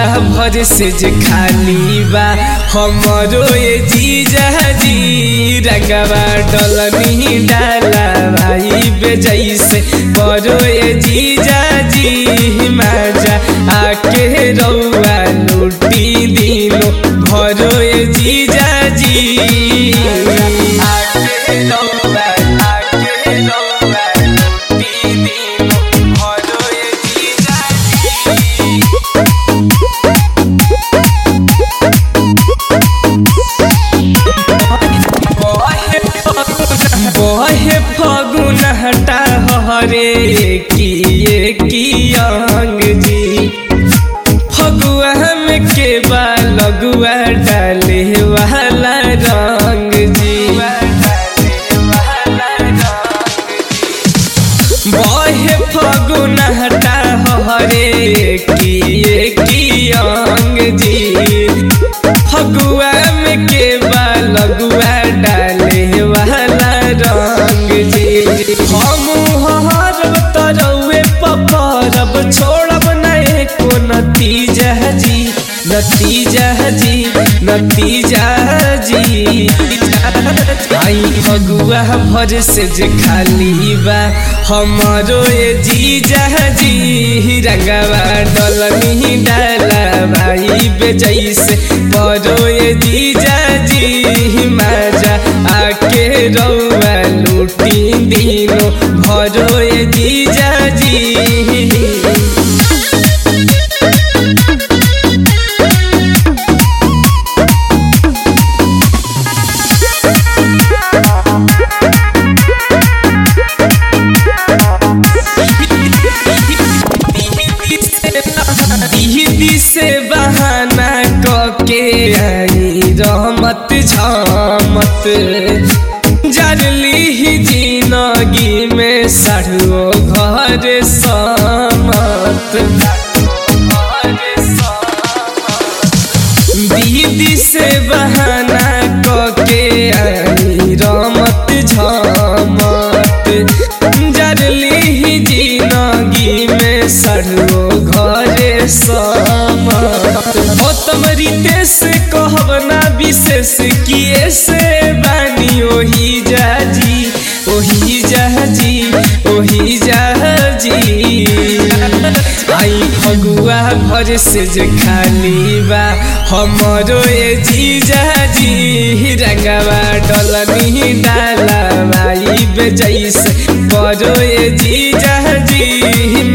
भर से जे खाली बा हमरो ये जीजा जी रंगवा डलनी डाला भाई बेजैसे बरो ये जीजा जी माजा आके रौआ लूटी दिलो भरो ये जीजा जी आके रौआ आके रौआ लूटी दिलो भरो ये जीजा जी बहे फगुन हटा हरे किए की अंग जी फगुआ में के बा लगुआ डाले वाला रंग जी बहे फगुन हटा हरे किए की अंग जी फगुआ में के बा लगुआ डाले वाला रंग जी हम हरब तरौए पपरब छोड़ब नहीं को नतीजा जी नतीजा जी नतीजा जी आई फगुआ भर से जे खाली बा हमारो ये जीजा जी रंगवा डलनी डाला भाई बेजैसे बरो ये जीजा जी माजा आके रौआ लूटी दिनो भरो ये जीजा जी दीदी से बहाना कके आई रहमत झमत जरली ही जिंदगी में सड़ो घर समत दीदी से बहाना कके आई रहमत झमत जरली ही जिंदगी में सड़ो घरे समत हो तमरी देश कहब ना विशेष किए से बानी ओही जाजी ओही जाजी ओही जाजी आई फगुआ घर से जे खाली बा हमरो ये जीजा जी रंगवा डलनी डाला भाई बेजैसे बरो ये जीजा जी